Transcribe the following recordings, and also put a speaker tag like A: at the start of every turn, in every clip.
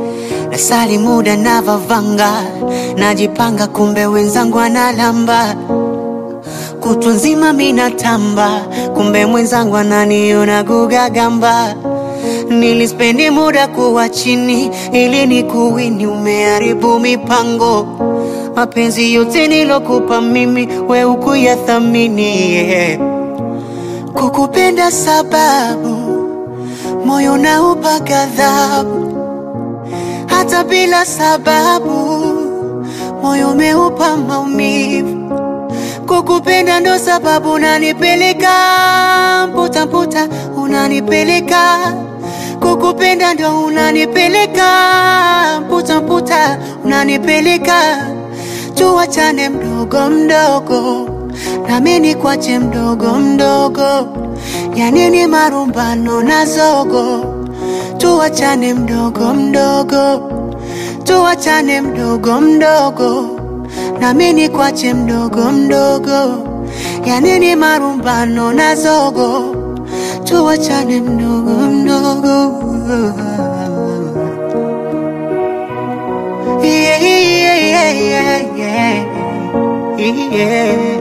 A: nasali muda navavanga, najipanga, kumbe wenzangu analamba kutwa nzima minatamba, kumbe mwenzangu ananiona gugagamba. Nilispendi muda kuwa chini ili ni kuwini, umeharibu mipango. Mapenzi yote nilokupa mimi, we ukuyathamini yeah. Kukupenda sababu moyo naupa ghadhabu, hata bila sababu moyo umeupa maumivu. Kukupenda ndo sababu unanipeleka mputa mputa, unanipeleka kukupenda ndo unanipeleka mputa mputa, unanipeleka tuwachane mdogo mdogo, nami nikwache mdogo mdogo, yanini marumbano na zogo, tuwachane mdogo mdogo, tuwachane mdogo mdogo, nami nikwache mdogo mdogo, yanini marumbano na zogo, tuwachane mdogo mdogo. Yeah, yeah, yeah, yeah, yeah.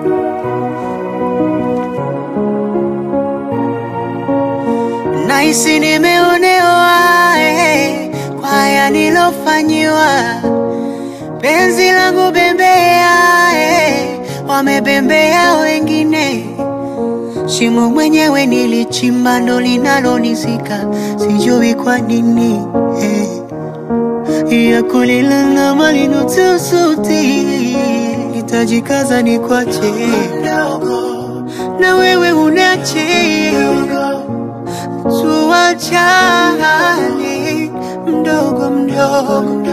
A: Nahisi nimeonewa eh, kwa haya nilofanyiwa, penzi langu bembea eh, wamebembea wengine, shimo mwenyewe nilichimba ndo linalonizika, sijui kwa nini eh ya kulilala malinotusuti nitajikaza ni kwache na wewe unache tuwachane mdogo mdogo